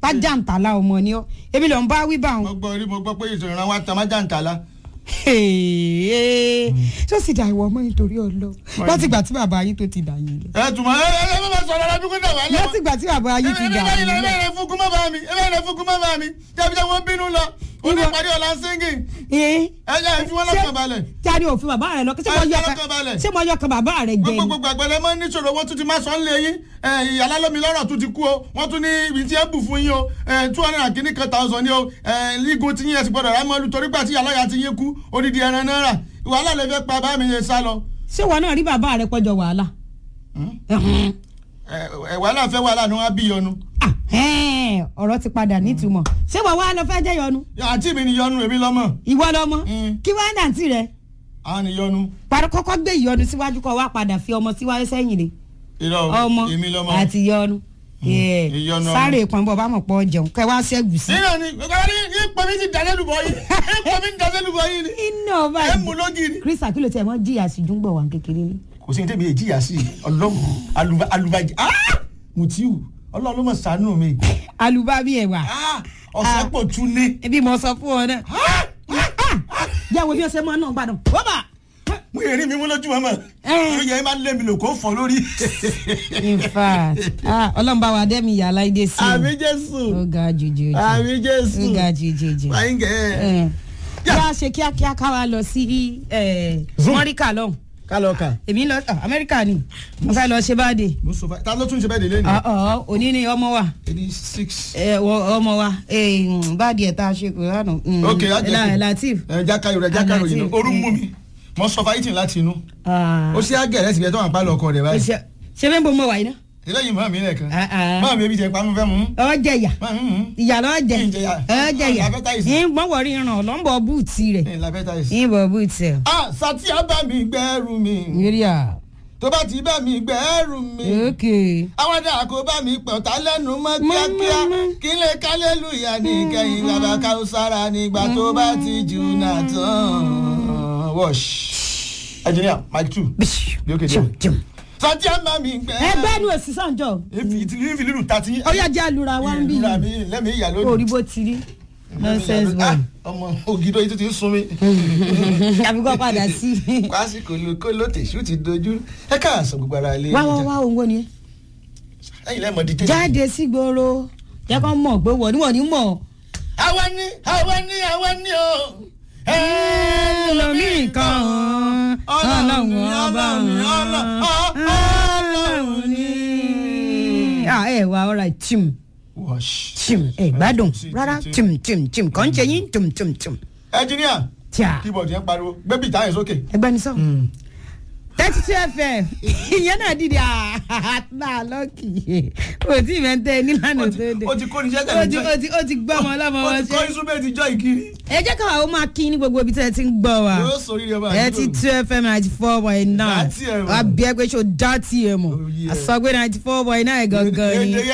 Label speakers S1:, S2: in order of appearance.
S1: tájàǹtàlà ọmọ ni ọ ebi ló ń bá wí bá
S2: mo
S1: wọn.
S2: gbọ́ rí mo gbọ́ pé ìṣòro wa tán má jàǹtàlá.
S1: tó sì dà ìwọ ọmọ nítorí ọlọ láti ìgbà tí bàbá yín tó ti dà yín lẹ.
S2: ẹ tùmọ̀ ẹ ẹ ẹ bá sọ̀rọ̀ ẹ dúkú náà wà lẹ́wọ̀n.
S1: láti ìgbà tí bàbá yín ti dà yín
S2: ẹ
S1: lẹ.
S2: bẹ́ẹ̀ fúnkú má bá mi ẹ bẹ́ẹ̀ fúnkú má bá mi jẹ́bi jẹ́ wọ́n bínú lọ ó ní
S1: Ìwọ-
S2: ìpàdé ọ̀la singing
S1: Ee,
S2: ẹ jẹ́ ẹ fi wọ́n lọ́kàn balẹ̀.
S1: tí a ní òfin bàbá rẹ lọ kí ṣé mo
S2: Ẹ
S1: yọ
S2: fi
S1: kan-
S2: ọkàn balẹ̀.
S1: ṣé mo yọ kan bàbá rẹ jẹ ni.
S2: gbogbo àgbẹ̀lẹ̀ mọ́ níṣòro wọ́n tún ti máa sọ ń lé yín ìyàlá lómi lọ́rọ̀ tún ti kú o wọ́n tún ní ibi tí ẹ bù fún yín o two hundred and kìíní kan thousand ni o lígun tí yín ẹ sì gbọ́dọ̀ rà mọ́lú torí gbà tí ìyàlá ti yín kú odidi ẹran náírà wàhálà lè fẹ́ pa bá mi yẹn sá lọ.
S1: ṣé wọn náà rí bàbá rẹ pọjọ wàhálà.
S2: Ẹ, ẹ, wàhálà fẹ́ wàhálà ni wọ́n á bí yọnu.
S1: Ah, ẹ̀ẹ́n, ọ̀rọ̀ ti padà nítumọ̀ ṣé wọ́n wá lọ fẹ́ jẹ́ yọnu
S2: àǹtí mi ni yọnu èmi lọ́mọ
S1: ìwọ lọmọ
S2: Mm.
S1: kí wọ́n dàntí rẹ
S2: àwọn ni yọnu
S1: parí kọ́kọ́ gbé ìyọnu síwájú kọ́ wá padà fi ọmọ síwájú sẹ́yìn ni
S2: irọ́
S1: ọmọ
S2: èmi lọ́mọ.
S1: àti ìyọnu Yeah.
S2: ìyọnu ọmọ.
S1: sáré ìpọ́nbọ̀ bá mọ̀ pọ̀ jẹun kẹ́ wá ṣẹ́gun sí.
S2: nínú ni ọ̀gá ní ipò mi ti dàlẹ́ lùbọ̀ yìí ipò mi ti dàlẹ́ lùbọ̀ yìí ni
S1: iná
S2: ẹ mú
S1: báyìí
S2: lógiri.
S1: Chris akílò tí ẹ mọ jìyà sí dúngbọ̀ wà kékeré ni.
S2: kò sí ní tẹ́mi èjì yà sí ọlọ́run alubaji mutiu ọlọ́run ló mọ̀ sànú mi
S1: alùbábí ẹ̀ wà
S2: Ah, ọ̀sẹ̀ pọ̀ tún ní.
S1: ẹbí mo sọ fún ọ náà. yàwó bí ọsẹ máa ń náà gbàdàn. bọ́bà.
S2: mo yẹ rí mi mú lójú mọ́mọ́
S1: Eh.
S2: ó yẹ máa ń lé mi lò kó fọ́ lórí.
S1: in fact ah, ọlọ́run bá wa dẹ́mi ìyá aláìdé sí i.
S2: àmì jésù
S1: ó ga jùjù jù.
S2: àmì jésù
S1: ó ga jùjù jù.
S2: báyìí gẹ̀
S1: ẹ
S2: Yeah.
S1: yá ṣe kíákíá ká wa lọ sí mọ́ríkà lọ́hùn
S2: kálọ̀ kà.
S1: èmi lọ ah, amẹ́ríkà ni mo fẹ́ lọ ṣe báde
S2: mo sọ fún ta ló tún ṣe bẹ́ẹ̀ délé ni.
S1: ọ̀ọ́ òní ni ọmọ wa
S2: eighty six.
S1: ẹ, wọ- ọmọ wa eh, mm, báàdì ẹ̀ tá a ṣe kò lánàá mm,
S2: ok ajẹ́
S1: La- Latif
S2: ẹ jákàyò rẹ jákàyò yìí
S1: Latif,
S2: orú
S1: mm.
S2: mú mi mo sọ fáyítì láti inú
S1: Ah,
S2: ó ṣe àgẹ̀rẹ́ síbi ẹ̀ tó wà ń pa lọ́kọ rẹ̀ báyìí.
S1: ṣe ṣe fẹ́ bọ́ mọ wàyí náà
S2: eléyìí mọ́ mi lẹ́ẹ̀kan
S1: Ah, ah.
S2: mọ́ mi ebi jẹ pamọ́ fẹ́ mú.
S1: ọ jẹ ìyà
S2: mọ́ mi mú.
S1: ìyà lọ jẹ
S2: Kí n jẹ ìyà?
S1: ọ jẹ ìyà
S2: Ah, appetizer.
S1: ń gbọ́n wọ̀rí ràn lọ́nbọ̀ búùtì rẹ̀
S2: ẹ̀ labẹ́ta yìí.
S1: ń bọ̀ búùtì ẹ̀.
S2: ah Satia bá mi gbẹ́rù mi
S1: yíríà
S2: tó bá ti bá mi gbẹ́rù mi
S1: òkè
S2: àwọn dà kó bá mi pọ̀ tá lẹ́nu mọ́ kíákíá
S1: mọ́.
S2: kí lè kálẹ́lùyà ní kẹ́yìn bàbá káwùsára nígbà tó bá ti jù náà tán. wash engineer mic two bí ó kéde. Satia bá mi gbẹ́rù.
S1: ẹgbẹ́ nu èsì sànjọ́
S2: èfi ìtìlí lílù tàtí.
S1: ọyá jẹ́ àlùra wa ń bí
S2: ìlú mi lẹ́mìí ìyá lónìí.
S1: orí bó ti rí nonsense
S2: Ah,
S1: boy
S2: ọmọ ògidọ yìí tó ti ń sun mi.
S1: àbíkọ́ padà sí
S2: kwasi kò ló tèṣú ti dojú ẹ káàsán gbogbo ara ilé.
S1: wá wá wá òun wo ni
S2: ẹyin lẹ́mọ̀ dídé.
S1: jáde sí gbòòrò jẹ́ kó mọ̀ pé wọ̀ níwọ̀n ní mọ̀
S2: àwa ni àwa ni àwa ni o.
S1: ẹlòmíì kan ọlọ́run ọba ọlọ́run ní. ah ẹ wá ọ̀rọ̀ tim
S2: wash.
S1: tim ẹ gbádùn rárá tim tim tim kàn ń ṣe yín tim tim tim
S2: ẹnjiníà
S1: tíà
S2: keyboard yẹn pariwo gbẹ́bí ìta yẹn sókè.
S1: ẹgbẹ́ ni sọ. thirty two fm ìyẹn náà dìde àtúntà lọ́kì o tí mẹ́tẹ́ nílànà tó dé
S2: ó ti kó ní
S1: o
S2: sẹ́tẹ̀
S1: ti o ti o ti gbọ́ ọmọ ọlọ́mọ
S2: ó
S1: wọn
S2: ti kọ́
S1: ṣe.
S2: isúbẹ̀ ti jọ ìkiri.
S1: ẹ jẹ́ káwa ó máa kí ní gbogbo ibi tẹ́ ẹ ti ń gbọ́ wa
S2: yóò sọ orí rẹ bá
S1: thirty two fm ninety four point nine
S2: Dá tiẹ̀ mọ̀.
S1: àbí ẹgbẹ́ ṣo dá tiẹ̀ mọ̀
S2: Oh, yeah.
S1: àsọgbé ninety four point nine gangan ni.
S2: Èdè